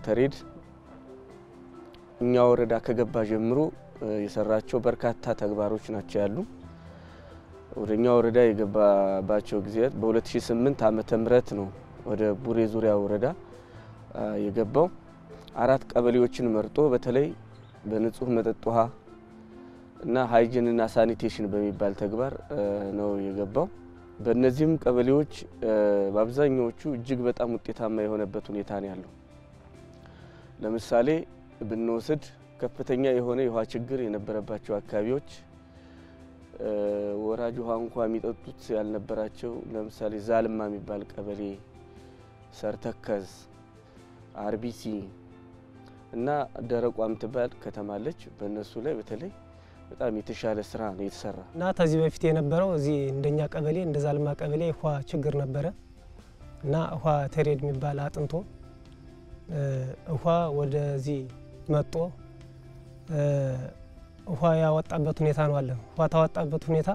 ዋተሬድ እኛ ወረዳ ከገባ ጀምሮ የሰራቸው በርካታ ተግባሮች ናቸው ያሉ። ወደ እኛ ወረዳ የገባባቸው ጊዜያት በ2008 ዓመተ ምህረት ነው ወደ ቡሬ ዙሪያ ወረዳ የገባው። አራት ቀበሌዎችን መርጦ በተለይ በንጹህ መጠጥ ውሃ እና ሃይጅንና ሳኒቴሽን በሚባል ተግባር ነው የገባው። በእነዚህም ቀበሌዎች በአብዛኛዎቹ እጅግ በጣም ውጤታማ የሆነበት ሁኔታ ነው ያለው። ለምሳሌ ብንወስድ ከፍተኛ የሆነ የውሃ ችግር የነበረባቸው አካባቢዎች ወራጅ ውሃ እንኳ የሚጠጡት ያልነበራቸው ለምሳሌ ዛልማ የሚባል ቀበሌ፣ ሰርተከዝ፣ አርቢሲ እና ደረቋ የምትባል ከተማለች። በእነሱ ላይ በተለይ በጣም የተሻለ ስራ ነው የተሰራ እና ከዚህ በፊት የነበረው እዚህ እንደኛ ቀበሌ እንደ ዛልማ ቀበሌ ውሃ ችግር ነበረ እና ውሃ ተሬድ የሚባል አጥንቶ ውሃ ወደዚህ መጦ ውሃ ያወጣበት ሁኔታ ነው አለ። ውሃ ታወጣበት ሁኔታ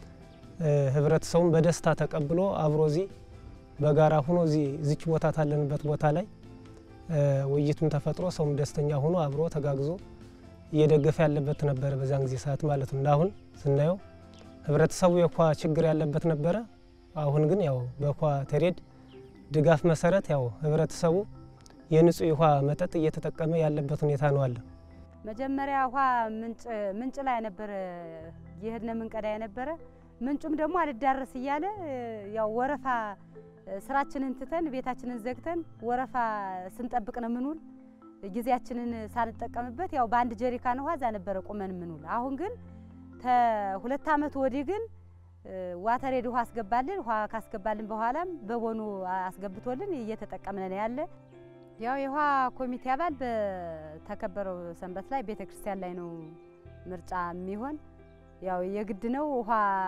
ህብረተሰቡን በደስታ ተቀብሎ አብሮ እዚህ በጋራ ሆኖ እዚህ ዝች ቦታ ታለንበት ቦታ ላይ ውይይቱም ተፈጥሮ ሰውም ደስተኛ ሆኖ አብሮ ተጋግዞ እየደገፈ ያለበት ነበረ በዛን ጊዜ ሰዓት ማለት ነው። እንዳሁን ስናየው ህብረተሰቡ የውሃ ችግር ያለበት ነበረ። አሁን ግን ያው በውሃ ተሬድ ድጋፍ መሰረት ያው ህብረተሰቡ የንጹህ ውሃ መጠጥ እየተጠቀመ ያለበት ሁኔታ ነው አለ። መጀመሪያ ውሃ ምንጭ ላይ ነበረ የሄድነ ምንቀዳ የነበረ ምንጩም ደግሞ አልዳረስ እያለ ያው ወረፋ ስራችንን ትተን ቤታችንን ዘግተን ወረፋ ስንጠብቅ ነው ምንውል። ጊዜያችንን ሳንጠቀምበት ያው በአንድ ጀሪካን ውሃ እዛ ነበረ ቁመን ምንውል። አሁን ግን ከሁለት ዓመት ወዲህ ግን ዋተሬድ ውሃ አስገባልን። ውሃ ካስገባልን በኋላም በቦኑ አስገብቶልን እየተጠቀምን ነው ያለ ያው የውሃ ኮሚቴ አባል በተከበረው ሰንበት ላይ ቤተ ክርስቲያን ላይ ነው ምርጫ የሚሆን። ያው የግድ ነው። ውሃ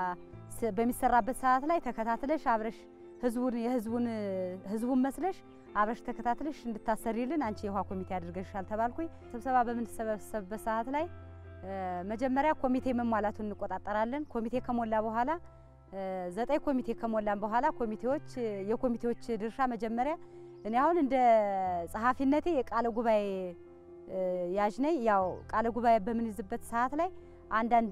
በሚሰራበት ሰዓት ላይ ተከታትለሽ አብረሽ ህዝቡን የህዝቡን ህዝቡን መስለሽ አብረሽ ተከታትለሽ እንድታሰሪልን አንቺ የውሃ ኮሚቴ አድርገሻል ተባልኩኝ። ስብሰባ በምንሰበሰብበት ሰዓት ላይ መጀመሪያ ኮሚቴ መሟላቱን እንቆጣጠራለን። ኮሚቴ ከሞላ በኋላ ዘጠኝ ኮሚቴ ከሞላን በኋላ ኮሚቴዎች የኮሚቴዎች ድርሻ መጀመሪያ እኔ አሁን እንደ ጸሐፊነቴ የቃለ ጉባኤ ያዥ ነኝ። ያው ቃለ ጉባኤ በምንይዝበት ሰዓት ላይ አንዳንድ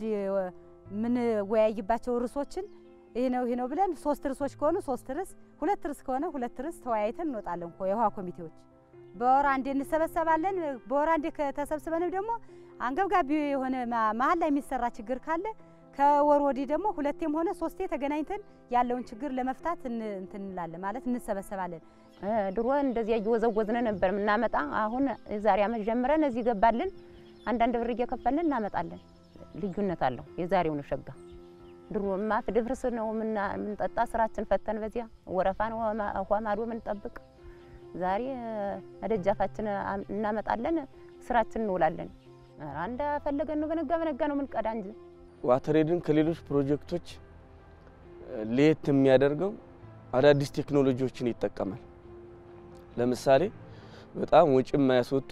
የምንወያይባቸው ርዕሶችን ይህ ነው ይህ ነው ብለን ሶስት ርዕሶች ከሆኑ ሶስት ርዕስ፣ ሁለት ርዕስ ከሆነ ሁለት ርዕስ ተወያይተን እንወጣለን። የውሃ ኮሚቴዎች በወር አንዴ እንሰበሰባለን። በወር አንዴ ከተሰብስበንም ደግሞ አንገብጋቢ የሆነ መሀል ላይ የሚሰራ ችግር ካለ ከወር ወዲህ ደግሞ ሁለቴም ሆነ ሶስቴ ተገናኝተን ያለውን ችግር ለመፍታት እንትን እንላለን ማለት እንሰበሰባለን። ድሮ እንደዚያ እየወዘወዝነ ነበር የምናመጣ። አሁን የዛሬ ዓመት ጀምረን እዚህ ገባልን። አንዳንድ ብር እየከፈልን እናመጣለን። ልዩነት አለው። የዛሬው ነው ሸጋ። ድሮማ ፍድፍርስ ነው የምንጠጣ ስራችን ፈተን በዚያ ወረፋ ነው ውሃ ማዶ የምንጠብቅ። ዛሬ ደጃፋችን እናመጣለን፣ ስራችን እንውላለን። አንዳ ፈለገን ነው በነጋ በነጋ ነው የምንቀዳ እንጂ ዋተሬድን ከሌሎች ፕሮጀክቶች ለየት የሚያደርገው አዳዲስ ቴክኖሎጂዎችን ይጠቀማል። ለምሳሌ በጣም ወጪ የማያስወጡ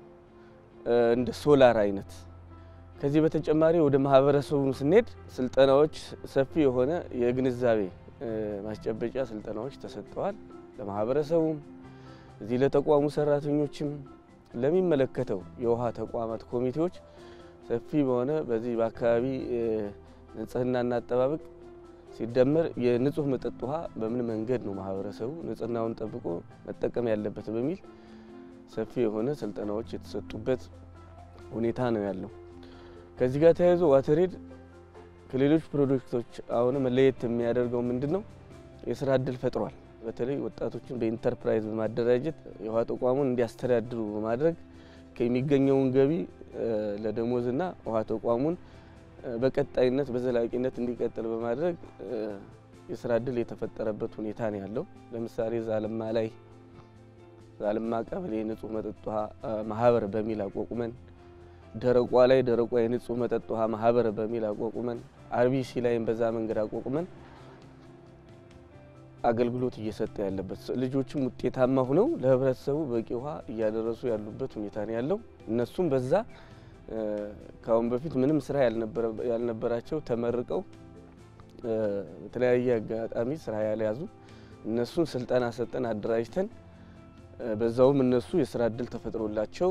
እንደ ሶላር አይነት። ከዚህ በተጨማሪ ወደ ማህበረሰቡ ስንሄድ ስልጠናዎች፣ ሰፊ የሆነ የግንዛቤ ማስጨበጫ ስልጠናዎች ተሰጥተዋል። ለማህበረሰቡም እዚህ ለተቋሙ ሰራተኞችም ለሚመለከተው የውሃ ተቋማት ኮሚቴዎች ሰፊ በሆነ በዚህ በአካባቢ ንጽህናና አጠባበቅ ሲደመር የንጹህ መጠጥ ውሃ በምን መንገድ ነው ማህበረሰቡ ንጽህናውን ጠብቆ መጠቀም ያለበት በሚል ሰፊ የሆነ ስልጠናዎች የተሰጡበት ሁኔታ ነው ያለው። ከዚህ ጋር ተያይዞ ዋተሬድ ከሌሎች ፕሮጀክቶች አሁን መለየት የሚያደርገው ምንድን ነው? የስራ እድል ፈጥሯል። በተለይ ወጣቶችን በኢንተርፕራይዝ በማደራጀት የውሃ ተቋሙን እንዲያስተዳድሩ በማድረግ ከሚገኘውን ገቢ ለደሞዝና ውሃ ተቋሙን በቀጣይነት በዘላቂነት እንዲቀጥል በማድረግ የስራ እድል የተፈጠረበት ሁኔታ ነው ያለው። ለምሳሌ ዛልማ ላይ ዛልማ ቀበሌ ንጹህ መጠጥ ውሃ ማህበር በሚል አቋቁመን፣ ደረቋ ላይ ደረቋ የንጹህ መጠጥ ውሃ ማህበር በሚል አቋቁመን፣ አርቢሲ ላይም በዛ መንገድ አቋቁመን አገልግሎት እየሰጠ ያለበት ልጆችም ውጤታማ ሆነው ለህብረተሰቡ በቂ ውሃ እያደረሱ ያሉበት ሁኔታ ነው ያለው። እነሱም በዛ ከአሁን በፊት ምንም ስራ ያልነበራቸው ተመርቀው በተለያየ አጋጣሚ ስራ ያልያዙ እነሱን ስልጠና ሰጠን አደራጅተን በዛውም እነሱ የስራ እድል ተፈጥሮላቸው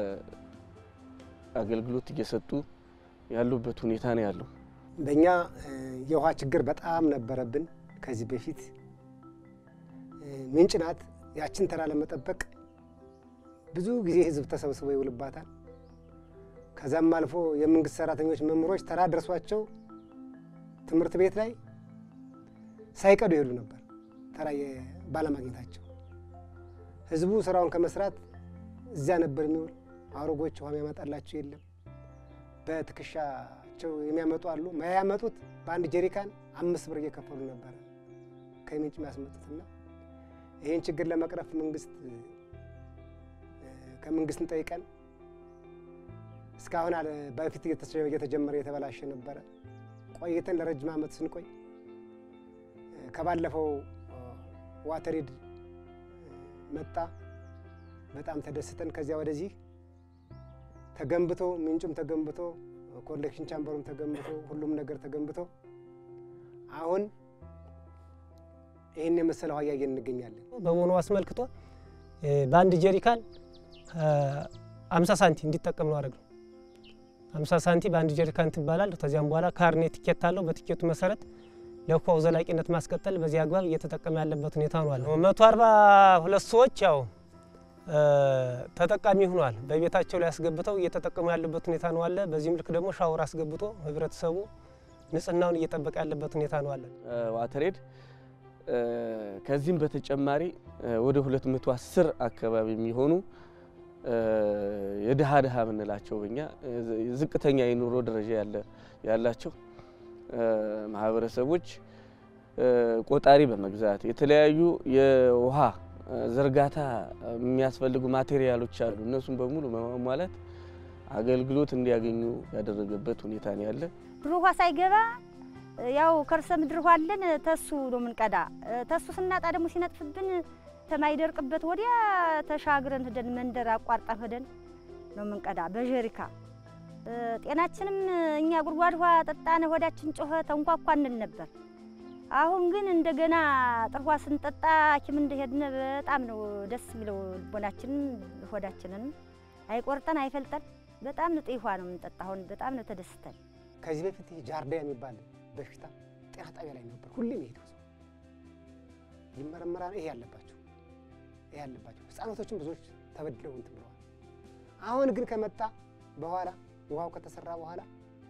አገልግሎት እየሰጡ ያሉበት ሁኔታ ነው ያለው። በእኛ የውሃ ችግር በጣም ነበረብን። ከዚህ በፊት ምንጭ ናት። ያችን ተራ ለመጠበቅ ብዙ ጊዜ ህዝብ ተሰብስቦ ይውልባታል። ከዛም አልፎ የመንግስት ሰራተኞች፣ መምህሮች ተራ ደርሷቸው ትምህርት ቤት ላይ ሳይቀዱ ይሄዱ ነበር ተራ ባለማግኘታቸው። ህዝቡ ስራውን ከመስራት እዚያ ነበር የሚውል። አውሮጎች ውሃ የሚያመጣላቸው የለም። በትከሻቸው የሚያመጡ አሉ። ያመጡት በአንድ ጀሪካን አምስት ብር እየከፈሉ ነበረ ከምንጭ የሚያስመጡትና ይህን ችግር ለመቅረፍ መንግስት ከመንግስት እንጠይቀን እስካሁን አለ በፊት እየተጀመረ የተበላሸ ነበረ። ቆይተን ለረጅም ዓመት ስንቆይ ከባለፈው ዋተሬድ መጣ። በጣም ተደስተን ከዚያ ወደዚህ ተገንብቶ ምንጩም ተገንብቶ ኮሌክሽን ቻምበሩም ተገንብቶ ሁሉም ነገር ተገንብቶ አሁን ይህን የመሰለ ውሃ እያየን እንገኛለን። በቦኖ አስመልክቶ በአንድ ጀሪካን አምሳ ሳንቲ እንዲጠቀም ነው አደረግነው። አምሳ ሳንቲ በአንድ ጀሪካን ትባላል። ከዚያም በኋላ ካርኔ ቲኬት አለው። በቲኬቱ መሰረት ለውሃው ዘላቂነት ማስቀጠል በዚህ አግባብ እየተጠቀመ ያለበት ሁኔታ ነው አለ። መቶ አርባ ሁለት ሰዎች ያው ተጠቃሚ ሆኗል። በቤታቸው ላይ አስገብተው እየተጠቀሙ ያለበት ሁኔታ ነው አለ። በዚህም ልክ ደግሞ ሻወር አስገብቶ ህብረተሰቡ ንጽህናውን እየጠበቀ ያለበት ሁኔታ ነው አለ። ዋተሬድ ከዚህም በተጨማሪ ወደ 210 አካባቢ የሚሆኑ የድሃ ድሃ የምንላቸው በኛ ዝቅተኛ የኑሮ ደረጃ ያላቸው ማህበረሰቦች ቆጣሪ በመግዛት የተለያዩ የውሃ ዝርጋታ የሚያስፈልጉ ማቴሪያሎች አሉ። እነሱም በሙሉ በማሟላት አገልግሎት እንዲያገኙ ያደረገበት ሁኔታ ነው ያለ። ድሮ ውሃ ሳይገባ ያው ከርሰ ምድር ውሃ አለን ተሱ ነው የምንቀዳ። ተሱ ስናጣ ደግሞ ሲነጥፍብን ተማይደርቅበት ወዲያ ተሻግረን ሄደን መንደር አቋርጠን ሄደን ነው የምንቀዳ በጀሪካ። ጤናችንም እኛ ጉድጓድ ውሃ ጠጣን፣ ሆዳችን ጮኸ፣ ተንኳኳ እንል ነበር። አሁን ግን እንደገና ጥር ውሃ ስንጠጣ ሐኪም እንደሄድን በጣም ነው ደስ የሚለው። ልቦናችንን ሆዳችንን አይቆርጠን አይፈልጠን። በጣም ንጹህ ውሃ ነው የምንጠጣ። አሁን በጣም ነው ተደስተን። ከዚህ በፊት ጃርዲያ የሚባል በሽታ ጤና ጣቢያ ላይ ነበር ሁሌም ይሄዱ ሰው ይመረመራል። ይሄ ያለባቸው ይሄ ያለባቸው ህፃናቶችም ብዙዎች ተበድለው እንትን ብለዋል። አሁን ግን ከመጣ በኋላ ውሃው ከተሰራ በኋላ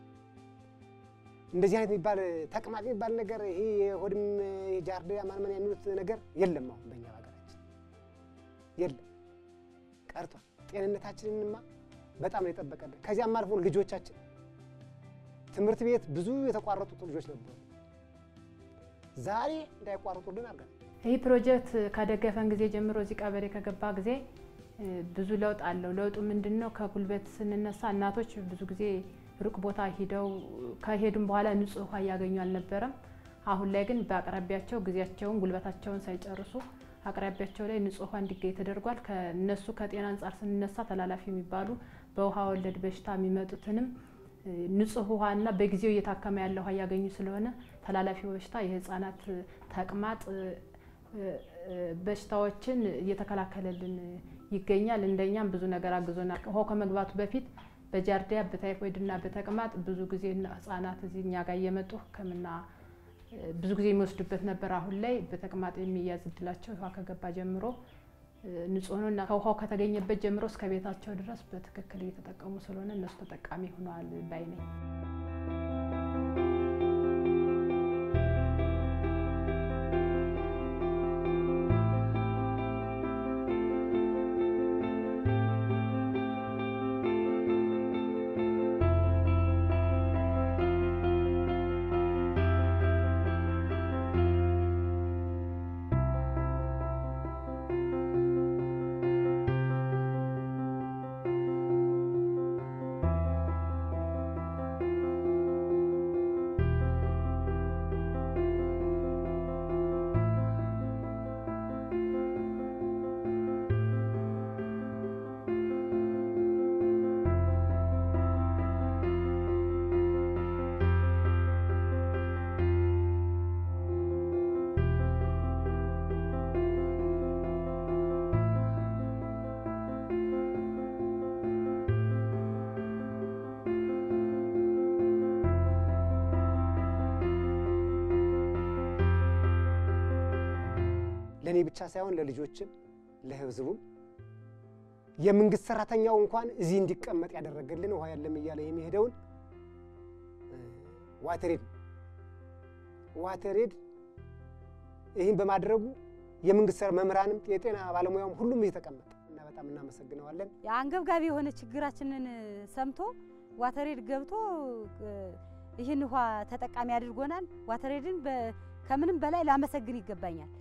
እንደዚህ አይነት የሚባል ተቅማጥ የሚባል ነገር ይሄ የሆድም ጃርዲያ ማንመን የሚሉት ነገር የለም። አሁን በእኛ ሀገራችን የለም ቀርቷል። ጤንነታችንንማ በጣም ነው የጠበቀልን። ከዚያም አልፎ ልጆቻችን ትምህርት ቤት ብዙ የተቋረጡት ልጆች ነበሩ። ዛሬ እንዳይቋረጡልን አድርገን ይህ ፕሮጀክት ካደገፈን ጊዜ ጀምሮ እዚህ ቀበሌ ከገባ ጊዜ ብዙ ለውጥ አለው። ለውጡ ምንድን ነው? ከጉልበት ስንነሳ እናቶች ብዙ ጊዜ ሩቅ ቦታ ሂደው ከሄዱም በኋላ ንጹህ ውሃ እያገኙ አልነበረም። አሁን ላይ ግን በአቅራቢያቸው ጊዜያቸውን ጉልበታቸውን ሳይጨርሱ አቅራቢያቸው ላይ ንጹህ ውሃ እንዲገኝ ተደርጓል። ከነሱ ከጤና አንጻር ስንነሳ ተላላፊ የሚባሉ በውሃ ወለድ በሽታ የሚመጡትንም ንጹህ ውሃና በጊዜው እየታከመ ያለ ውሃ እያገኙ ስለሆነ ተላላፊ በሽታ የህፃናት ተቅማጥ በሽታዎችን እየተከላከለልን ይገኛል። እንደኛም ብዙ ነገር አግዞናል። ውሃው ከመግባቱ በፊት በጃርዲያ በታይፎይድና በተቅማጥ ብዙ ጊዜ ህጻናት እዚህ እኛ ጋር እየመጡ ሕክምና ብዙ ጊዜ የሚወስዱበት ነበር። አሁን ላይ በተቅማጥ የሚያዝ እድላቸው ውሃ ከገባ ጀምሮ ንጹህ ነው እና ከውሃው ከተገኘበት ጀምሮ እስከ ቤታቸው ድረስ በትክክል እየተጠቀሙ ስለሆነ እነሱ ተጠቃሚ ሆነዋል ባይ ነኝ። ለእኔ ብቻ ሳይሆን ለልጆችም ለህዝቡም የመንግስት ሰራተኛው እንኳን እዚህ እንዲቀመጥ ያደረገልን ውሃ የለም እያለ የሚሄደውን ዋተሬድ ዋተሬድ ይህን በማድረጉ የመንግስት መምህራንም የጤና ባለሙያውም ሁሉም እየተቀመጠ እና በጣም እናመሰግነዋለን። አንገብጋቢ የሆነ ችግራችንን ሰምቶ ዋተሬድ ገብቶ ይህን ውሃ ተጠቃሚ አድርጎናል። ዋተሬድን ከምንም በላይ ላመሰግን ይገባኛል።